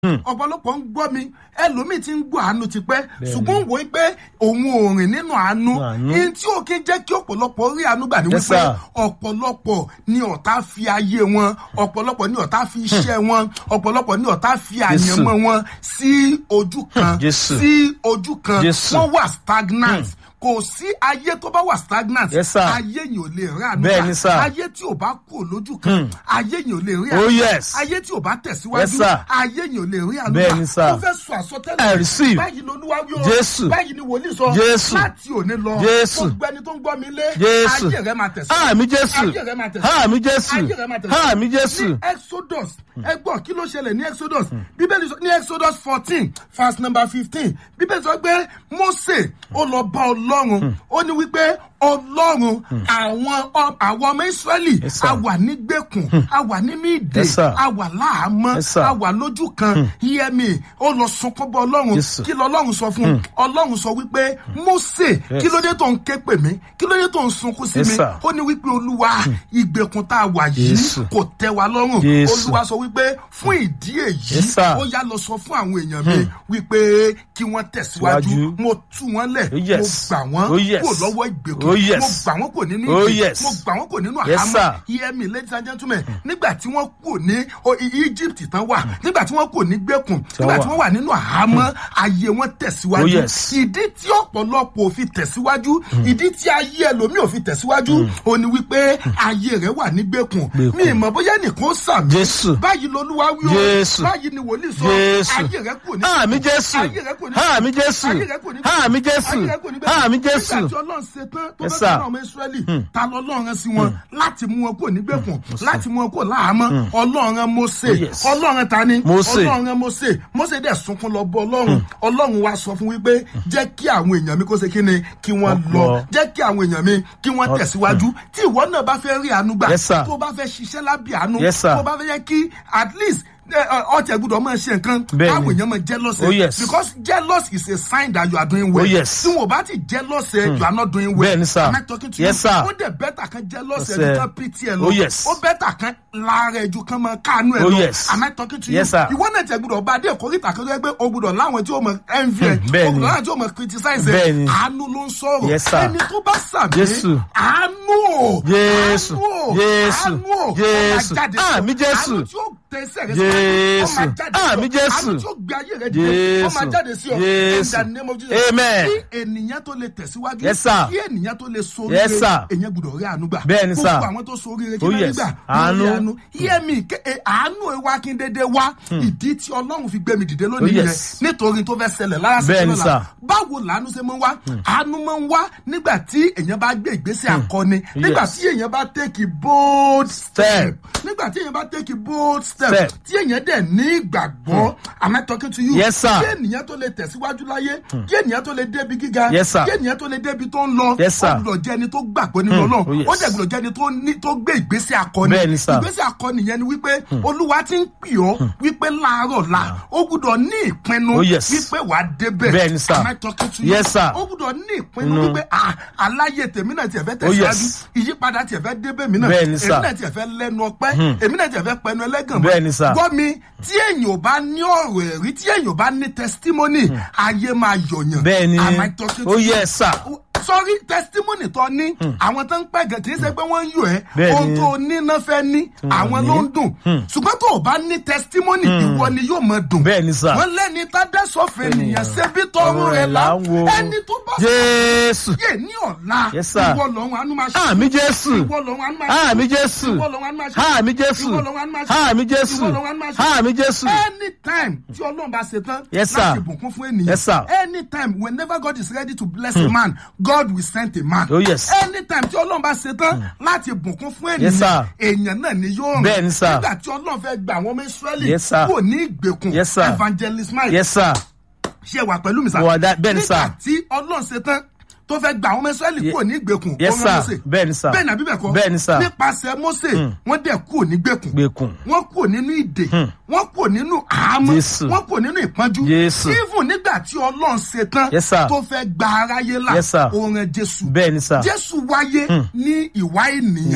ọ̀pọ̀lọpọ̀ ń gbọ́ mi ẹlòmíì ti ń gbọ́ àánú tipẹ́ ṣùgbọ́n wò ó pé òun ò rìn nínú àánú Àánú. ní tí ó kí ń jẹ́ kí ọ̀pọ̀lọpọ̀ rí àánú gbà ní Yes, wípé sir. ọ̀pọ̀lọpọ̀ ni ọ̀tá fi ayé wọn ọ̀pọ̀lọpọ̀ ni ọ̀tá fi iṣẹ́ wọn ọ̀pọ̀lọpọ̀ ni ọ̀tá fi àyànmọ́ wọn sí ojú kan Jésù. sí ojú kan Jésù. wọ́n wà stagnant kò sí ayé tó bá wà stagnant Yes, sir. ayé yìí ò lè rí àánú Bẹ́ẹ̀ gbà. ni, sir. ayé tí ò bá kú lójú kan ayé yìí ò lè rí Oh, àánú gbà. yes. ayé tí ò bá Yes, tẹ̀síwájú sir. ayé yìí ò lè rí àánú Bẹ́ẹ̀ gbà. ni, sir. mo fẹ́ sọ I àsọtẹ́lẹ̀ receive. báyìí lolúwa wí o Jésù. báyìí ni wòlíì sọ Jésù. láti òní lọ Jésù. gbogbo ẹni tó ń gbọ́ mi lé Jésù. ayé rẹ máa tẹ̀síwájú Àmì Jésù. ayé rẹ máa tẹ̀síwájú Àmì Jésù. ayé rẹ máa tẹ̀síwájú Àmì Jésù. ní exodus ẹ gbọ́ kí ló ṣẹlẹ̀ ní exodus bíbélì sọ ní exodus fourteen verse number fifteen bíbélì sọ pé mose ó lọ bá ọlọ́run ó ní wípé ọlọ́run àwọn ọ- àwọn ọmọ israẹli Yes, sir. a wà nígbèkùn a wà nínú ìdè Yes, sir. a wà láàmọ́ Yes, sir. a wà lójú kan yẹmi ó lọ sunkún bọ ọlọ́run Yes. kí lọ ọlọ́run sọ fún un ọlọ́run sọ wípé mose kí ló dé tó ń ké pè mí kí ló dé tó ń sunkún sí Yes, mi sir. ó ní wípé olúwa ìgbèkùn tá a wà yìí Jésù. kò tẹ́ wa lọ́rùn Jésù. olúwa sọ wípé fún ìdí èyí Yes, sir. ó yá lọ sọ fún àwọn èèyàn mi wípé kí wọ́n tẹ̀síwájú Síwájú. mo tú wọn lẹ̀ Oh, yes. mo gbà wọ́n Oh, yes. kúrò lọ́wọ́ ìgbèkùn Oh, yes. mo gbà wọ́n kò nínú Oh, ìdè yes. mo gbà wọ́n kò nínú Yes, àhámọ́ sir. hear me ladies and gentlemen nígbà tí wọ́n kò ní o- I- Egypt tán wà nígbà tí wọ́n kò ní gbèkùn nígbà tí wà. wọ́n wà nínú àhámọ́ ayé wọn tẹ̀síwájú Oh, yes. ìdí tí ọ̀pọ̀lọpọ̀ ò fi tẹ̀síwájú ìdí tí ayé ẹlòmíì ò fi tẹ̀síwájú ò ní wípé ayé rẹ̀ wà ní gbèkùn Gbèkùn. mi ìmọ̀ bóyá nìkan ó sàmì Jésù. báyìí lolúwa wí o Jésù. báyìí ni wòlíì sọ Jésù. ayé rẹ̀ kò ní Àmì Jésù. ayé rẹ̀ kò ní Àmì Jésù. ayé rẹ̀ kò ní Àmì Jésù. ayé rẹ̀ kò ní Àmì Jésù. nígbà tí ọlọ́run ṣe tán tó Yes, bá sir. tẹ̀lé ọmọ ìsírẹ́lì ta lọ ọlọ́run rán sí wọn láti mú wọn kúrò nígbèkùn láti mú wọn kúrò láhàámọ́ ọlọ́run rán Mósè Oh, yes. ọlọ́run ta ni Mósè. ọlọ́run rán Mósè Mósè dẹ̀ sunkún lọ bọ ọlọ́run ọlọ́run wa sọ fún wípé jẹ́ kí àwọn èèyàn mi kó ṣe kí ni kí wọ́n Wọ́n lọ lọ. jẹ́ kí àwọn èèyàn mi kí wọ́n tẹ̀síwájú tí ìwọ náà bá fẹ́ rí àánú gbà Yes, sir. tó bá fẹ́ ṣiṣẹ́ lábẹ́ àánú Yes, sir. tó bá fẹ́ yẹ kí at least ọtí ẹgbùdọ̀ máa ṣe nǹkan Bẹ́ẹ̀ni. káwọn èèyàn máa jealous ẹ Oh, yes. because jealous is a sign that you are doing well Oh, yes. tí wọn ò bá ti jealous ẹ you are not doing well Bẹ́ẹ̀ni, sir. am I talking to Yes, you sir. ó dẹ̀ bẹ́tà kan jealous ẹ Yes, ju sir. kan pity ẹ lọ Oh, yes. ó bẹ́tà kan lára ẹ ju kan máa káànú ẹ Oh, lọ yes. am I talking to you Yes, sir. ìwọ náà ti ẹgbùdọ̀ bá dé ìkórìtà kan tó yẹ pé o gbùdọ̀ láwọn tí ó mọ envy ẹ bẹ́ẹ̀ni. o gbùdọ̀ láwọn tí ó mọ criticize ẹ Bẹ́ẹ̀ni. àánú ló ń sọ̀rọ̀ Yes, sir. ẹni tó bá sàmì Jésù. àánú o Jésù. àánú o Jésù. àánú o ó máa Jésù. jáde sí ọ. Àmì Jésù. àánú tí ó tẹsẹ̀ rẹ síwájú, ó máa Jésù. jáde sí ọ. Àmì Jésù. àánú tí ó gbé ayé rẹ dìde ó máa Jésù. jáde sí ọ Jésù. in the name of Jesus Amen. kí ènìyàn tó lè tẹ̀síwájú Yes, sir. kí ènìyàn tó lè sórí Yes, sir. èyàn gbọ́dọ̀ rí àánú gbà Bẹ́ẹ̀ni, sir. gbogbo àwọn tó sórí rẹ kí Oh, ló rí yes. gbà ló rí Àánú. àánú hear me ké- e, àánú ẹ wá kí n dédé wá ìdí tí ọlọ́run fi gbé mi dìde lónìí Oh, yẹn yes. nítorí tó fẹ́ ṣẹlẹ̀ lára Bẹ́ẹ̀ni, lọ́la. sir. báwo làánú ṣe máa ń wá àánú máa ń wá nígbà tí èèyàn bá gbé ìgbésẹ̀ akọni nígbà Yes. tí èèyàn bá take a bold step Step. nígbà tí èèyàn bá take a bold step Step. tí èèyàn dẹ̀ ní ìgbàgbọ́ am I talking to you Yes, sir. kí ènìyàn tó lè tẹ̀síwájú láyé kí ènìyàn tó lè débi gíga Yes, sir. kí ènìyàn tó lè débi tó ń lọ Yes, sir. ó gbọ́dọ̀ jẹ́ ẹni tó gbàgbọ́ nínú oh, ọlọ́run yes. ó dẹ̀ gbọ́dọ̀ jẹ́ ẹni tó ní tó gbé ìgbésẹ̀ akọni Bẹ́ẹ̀ni, sir. ìgbésẹ̀ akọni yẹn ni wípé olúwa ti ń pè ọ́ wípé láàárọ̀ la ó gbọ́dọ̀ ní ìpinnu Oh, yes. wípé wàá débẹ̀ Bẹ́ẹ̀ni, sir. am I talking to you Yes, sir. ó gbọ́dọ̀ ní ìpinnu Inú. wípé ah aláyé tèmi náà tiẹ̀ fẹ́ Oh, tẹ̀síwájú yes. ìyípadà tiẹ̀ fẹ́ débẹ̀ mi náà Bẹ́ẹ̀ni, sir. èmi náà tiẹ̀ fẹ́ lẹ́nu ọpẹ́ èmi náà tiẹ̀ fẹ́ pẹnu ẹlẹ́gàn mọ́. Bẹ́ẹ̀ni, sir. gbọ́ mi tí èèyàn ò bá ní ọ̀rọ̀ ẹ̀rí tí èèyàn ò bá ní testimony ayé máa yọ̀yàn Bẹ́ẹ̀ni. am I talking to Oh, you? yes, sir. sọrí testimony tó ní àwọn tó ń pẹ́ gẹ̀ kì í ṣe pé wọ́n ń yọ ẹ́ Bẹ́ẹ̀ni. ohun tó ní náà fẹ́ ní àwọn ló ń dùn ṣùgbọ́n tó o bá ní testimony ìwọ ni yóò máa dùn Bẹ́ẹ̀ni, sir. wọ́n lẹ́ni tá dá sọ́fẹ̀ nìyẹn ṣe bí tọrùn rẹ̀ la ẹni tó bá Jésù. yé ní ọ̀la Yes, sir. ìwọ lọ́run àánú máa ṣe Àmì Jésù. ìwọ lọ́run àánú máa ṣe Àmì Jésù. ìwọ lọ́run àánú máa ṣe Àmì Jésù. ìwọ lọ́run àánú máa ṣe Àmì Jésù. ìwọ lọ́run àánú máa ṣe Àmì Jésù. anytime tí ọlọ́run bá ṣe tán Yes, sir. láti bùkún fún ènìyàn Yes, sir. anytime whenever God is ready to bless a man God will send a man Oh, yes. anytime tí ọlọ́run bá ṣe tán láti bùkún fún Yes, ènìyàn sir. èèyàn náà ni yóò rìn Bẹ́ẹ̀ni, sir. nígbà tí ọlọ́run fẹ́ gba àwọn ọmọ Ísírẹ́lì Yes, sir. kò ní ìgbèkùn Yes, sir. evangelist Mike Yes, sir. ṣe wà pẹ̀lú mi sá. Mo wà dá- bẹ́ẹ̀ ni, sir. nígbà tí ọlọ́run ṣe tán tó fẹ́ gba àwọn ọmọ Ísírẹ́lì Ye- kúrò ní ìgbèkùn Yes, ó rán sir. Mósè. Bẹ́ẹ̀ ni, sir. bẹ́ẹ̀ ni àbí bẹ́ẹ̀ kọ́ Bẹ́ẹ̀ ni, sir. nípasẹ̀ Mósè wọ́n dẹ̀ kúrò ní ìgbèkùn Gbèkùn. wọ́n kúrò nínú ìdè wọ́n kúrò nínú àhámọ́ Jésù. wọ́n kúrò nínú ìpọ́njú Jésù. even nígbà tí ọlọ́run ṣe tán Yes, sir. tó fẹ́ gba aráyé là Yes, sir. ó rán Jésù Bẹ́ẹ̀ ni, sir. Jésù wáyé ní ìwà ènìyàn Ènìyàn.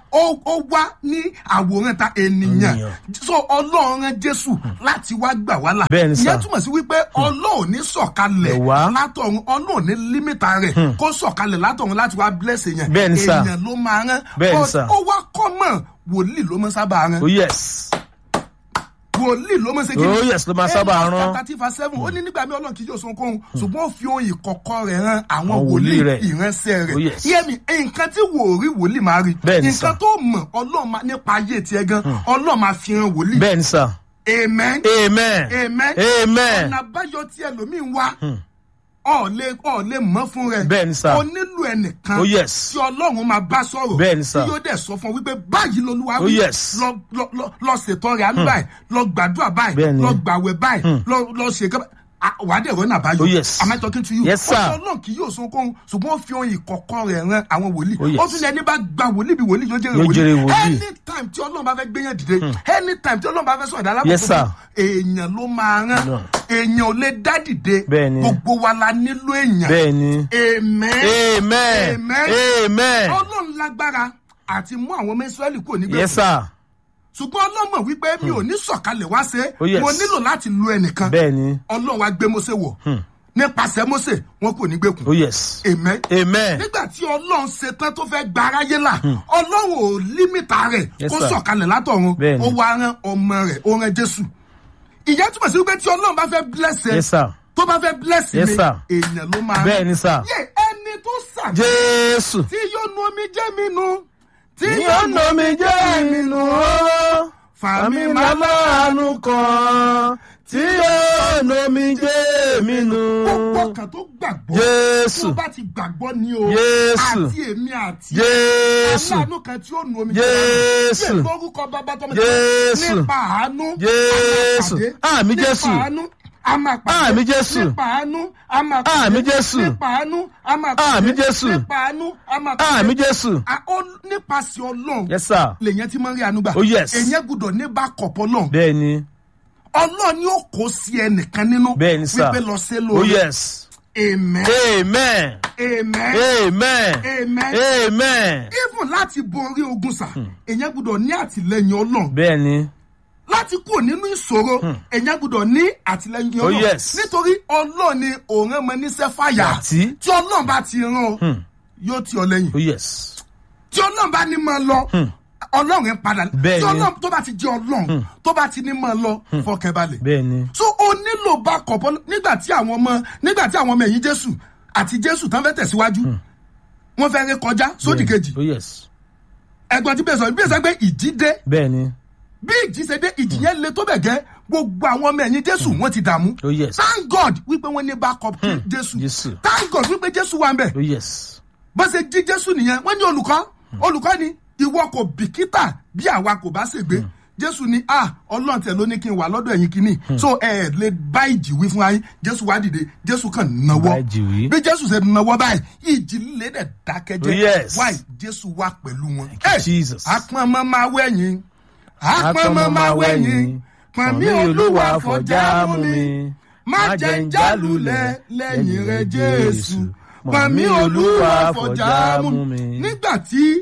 ó ó wá ní àwòrán ta ènìyàn Ènìyàn. so ọlọ́run rán jésù láti wá gbà wá là Bẹ́ẹ̀ ni sà. ìyẹn túmọ̀ sí wípé ọlọ́run ní sọ̀kalẹ̀ Ẹ̀ wá. látọ̀run ọlọ́run ní límítà rẹ̀ kó sọ̀kalẹ̀ látọ̀run láti wá bless èèyàn Bẹ́ẹ̀ ni sà. èèyàn ló máa rán Bẹ́ẹ̀ ni Ó- sà. ó wá kọ́ mọ̀ wòlíì ló mọ sábà rán oh yes wòlíì ló mọ segin Oh, yes, ló máa sábà rán. thirty five seven ó ní nígbà mi ọlọ́run kì í yóò sun kóhun ṣùgbọ́n ó fi ohun ìkọ̀kọ̀ rẹ̀ ran àwọn Àwọn wòlíì wòlíì rẹ̀. ìránṣẹ́ Oh, rẹ̀ yes. yẹ́mi nǹkan tí wòrí wòlíì máa rí Bẹ́ẹ̀ ni nǹkan sà. tó mọ̀ ọlọ́run máa nípa ayé tiẹ̀ gan ọlọ́run máa fi hàn wòlíì bẹ́ẹ̀ ni sà amen amen amen amen ọ̀nà àbáyọ tí ẹlòmíín wá ọ̀ lè ọ̀ lè mọ́ fún rẹ̀ Bẹ́ẹ̀ ni sà. o nílò ẹnìkan Oh, yes. tí ọlọ́run máa bá sọ̀rọ̀ Bẹ́ẹ̀ ni sà. tí yóò dẹ̀ sọ fún ọ wípé báyìí lolúwa Oh, wí yes. lọ lọ lọ lọ ṣètò rẹ̀ àánú báyìí lọ gbàdúrà báyìí Bẹ́ẹ̀ ni. lọ gbàwẹ̀ báyìí lọ lọ ṣe kẹ́ wà á dẹ̀ rọ́nà àbáyọ Oh, yes. am I talking to you Yes, sir. ó sọ náà kì yóò sun kóhun ṣùgbọ́n ó fi ohun ìkọ̀kọ̀ rẹ̀ ran àwọn wòlíì Oh, yes. ó tún ní ẹni bá gba wòlíì bí wòlíì yóò jẹ́rìí Yóò jẹ́rìí wòlíì wòlíì. anytime tí ọlọ́run bá fẹ́ gbéyàn dìde anytime tí ọlọ́run bá fẹ́ sọ̀rọ̀ dálábò Yes, sir. èèyàn ló máa rán No. èèyàn ò lè dá dìde Bẹ́ẹ̀ ni. gbogbo wa la nílò èèyàn bẹ́ẹ̀ ni amen amen Amen. amen ọlọ́run lágbára àti mú àwọn ọmọ israẹli kúrò nígbà yes sir ṣùgbọ́n ọlọ́mọ wípé mi ò ní sọ̀kalẹ̀ wá ṣe Oh, yes. mo nílò láti lu ẹnìkan bẹ́ẹ̀ ni ọlọ́run wa gbé mose wọ̀ nípasẹ̀ mose wọn kò ní gbẹ̀kùn oh yes amen amen nígbà tí ọlọ́run ṣetán tó fẹ́ gba aráyé là ọlọ́run ò límìtà rẹ̀ Yes, kó sir. sọ̀kalẹ̀ látọ̀run Bẹ́ẹ̀ni. ó wá rán ọmọ rẹ̀ ó rán jésù ìyẹn túmọ̀ sí wípé tí ọlọ́run bá fẹ́ bless ẹ yes sir tó bá fẹ́ bless Yes, mi sir. èèyàn ló máa bẹ́ẹ̀ ni sir yé ẹni tó sàmì jésù tí yóò nu omi jẹ́ mi nu tí yóò nà mí jẹ́ mi nù ó fàmí àmì máa màláàánú kan tí yóò nà mí jẹ́ mi nù gbogbo kan tó gbàgbọ́ jésù tó bá ti gbàgbọ́ ni o Jésù. àti èmi àti jésù aláàánú kan tí ó nu omi Jésù. jẹ́ lórúkọ bàbá tọmọ Jésù. nípa àánú Jésù. a máa pàdé. Àmì Jésù. nípa àánú a máa pàdé Àmì Jésù. nípa àánú a máa pàdé Àmì Jésù. nípa àánú a máa pàdé Àmì Jésù. nípa àánú a máa pàdé àmì jésù A- ó- nípasẹ̀ ọlọ́run yes sir lèyẹn tí máa ń rí àánú gbà Oh, yes. èyàn gbúdọ̀ ní bá kọ̀pọ̀ náà bẹ́ẹ̀ ni ọlọ́run ni ó kó sí ẹnìkan nínú bẹ́ẹ̀ ni sir wípé lọ sí oh lórí yes amen amen amen amen amen amen even láti borí ogun sà èyàn gbúdọ̀ ní àtìlẹyìn ọlọ́run bẹ́ẹ̀ ni láti kúrò nínú ìṣòro èyàn gbúdọ̀ ní àtìlẹyìn Oh, ọlọ́run yes. nítorí ọlọ́run ni òun ọmọ níṣẹ́ fàyà Àti? tí ọlọ́run bá ti rán ọ yóò ti ọ lẹ́yìn oh yes tí ọlọ́run bá ní máa lọ ọlọ́run ń padà Bẹ́ẹ̀ tí ni. ọlọ́run tó bá ti jẹ́ ọlọ́run tó bá ti ní máa lọ fọkànbalẹ̀ bẹ́ẹ̀ ni so o nílò backup ọlọ́- nígbà tí àwọn ọmọ nígbà tí àwọn ọmọ ẹ̀yìn jésù àti jésù tán fẹ́ tẹ̀síwájú wọ́n fẹ́ ré kọjá sódì kejì oh yes ẹ̀gbọ́n tí bẹ́ẹ̀ sọ bí ẹ̀sẹ̀ pé ìjì dé bẹ́ẹ̀ ni bí ìjì ṣe dé ìjì yẹn le tó bẹ̀ gẹ́ gbogbo àwọn ọmọ ẹ̀yìn jésù wọ́n ti dààmú oh yes thank god wípé wọ́n ní backup jésù Jésù. thank god wípé jésù wà ń bẹ̀ oh yes bó ṣe jí jésù nìyẹn wọ́n ní olùkọ́ olùkọ́ ni ìwọ kò bìkítà bí àwa kò bá ṣègbé jésù ni ah ọlọ́run tẹ̀ ló ní kí n wà lọ́dọ̀ ẹ̀yin kínní so ẹ ẹ̀ lè bá ìjì wí fún ayé jésù wá dìde jésù kàn Bá nawọ́ ìjì wí. bí jésù ṣe nawọ́ báyìí ìjì líle dẹ̀ dákẹ́jẹ́ Oh, yes. wáì jésù wá pẹ̀lú wọn. you, Jesus. apọ́nmọ́ máa wẹ̀yìn apọ́nmọ́ máa wẹ̀yìn pọ̀nmí olúwa fọjá mú mi má jẹ́ ń jálulẹ̀ lẹ́yìn rẹ̀ jésù pọ̀nmí olúwa fọjá mú mi. nígbà tí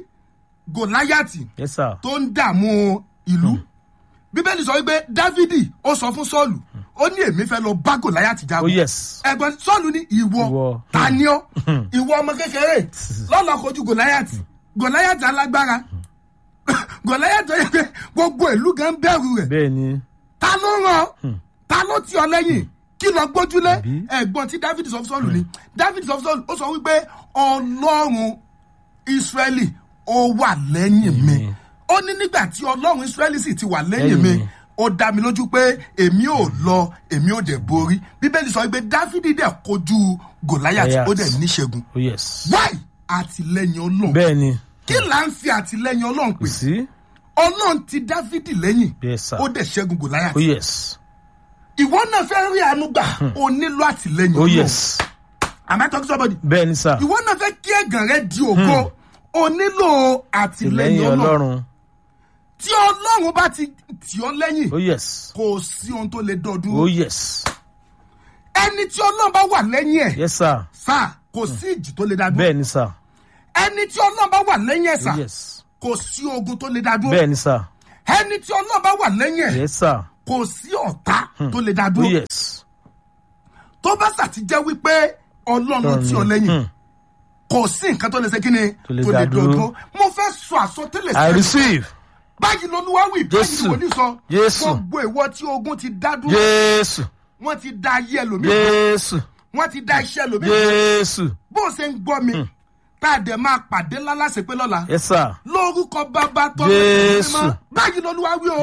gòláyàtì yes sir tó ń dààmú ìlú bíbélì sọ wípé dávidi ó sọ fún sọ́ọ̀lù ó ní èmi fẹ́ lọ bá gòláyàtì oh jagun yes ẹ̀gbọ́n sọ́ọ̀lù ní ìwọ Ìwọ. ta ni ọ́ ìwọ ọmọ kékeré lọ́lọ́ kojú gòláyàtì gòláyàtì alágbára gòláyàtì ó yẹ pé gbogbo ìlú gan bẹ̀rù rẹ̀ bẹ́ẹ̀ ni ta ló ràn ta ló tì ọ lẹ́yìn kí lọ gbójúlé Àbí? ẹ̀gbọ́n tí david sọ fún sọ́ọ̀lù ni david sọ fún sọ́ọ̀lù ó sọ wípé ọlọ́run israẹli ó wà lẹ́yìn mi ó ní nígbà tí ọlọ́run israẹli sì ti wà lẹ́yìn mi Lẹ́yìn mi. ó dá mi lójú pé èmi ò lọ èmi ò dẹ̀ borí bíbélì sọ wípé dáfídì dẹ̀ kojú gòláyàtì Goliath. ó dẹ̀ níṣẹ́gun oh yes wáì àtìlẹ́yìn ọlọ́run bẹ́ẹ̀ ni kí là ń fi àtìlẹ́yìn ọlọ́run kò pè sí ọlọ́run ti dáfídì lẹ́yìn yes sir ó dẹ̀ ṣẹ́gun gòláyàtì oh yes ìwọ náà fẹ́ rí àánú gbà o nílò àtìlẹyìn oh Ọlọ́run. yes am I talking to somebody bẹ́ẹ̀ ni sir ìwọ náà fẹ́ kí ẹ̀gàn rẹ di ògo o nílò àtìlẹyìn lẹ́yìn ọlọ́run ọlọ́run tí ọlọ́run bá ti tì ọ́ lẹ́yìn oh yes kò sí ohun tó lè dọ́dún oh yes ẹni tí ọlọ́run bá wà lẹ́yìn ẹ̀ yes sir sá kò sí ìjì tó lè dá dúró bẹ́ẹ̀ ni sir ẹni tí ọlọ́run bá wà lẹ́yìn ẹ̀ sá oh yes kò sí ogun tó lè dá dúró bẹ́ẹ̀ ni sà ẹni tí ọlọ́run bá wà lẹ́yìn ẹ̀ yes sà kò sí ọ̀tá tó lè dá oh dúró yes tó bá ṣàtijẹ́ wípé ọlọ́run tí ọ lẹ́yìn kò sí nǹkan tó lè ṣe kí ni Tó lè dá dúró. mo fẹ́ sọ àsọtẹ́lẹ̀ i sí receive báyìí lolúwa wí báyìí Jésù. ni wòlíì sọ Jésù. gbogbo ìwọ tí ogun ti dá dúró jésù wọ́n ti dá ayé ẹlòmíì jésù wọ́n ti dá iṣẹ́ ẹlòmíì jésù bó o ṣe ń gbọ́ mi tá a dẹ̀ máa pàdé lálásèpé lọ́la yes sir lórúkọ bàbá tó Jésù. báyìí lolúwa wí o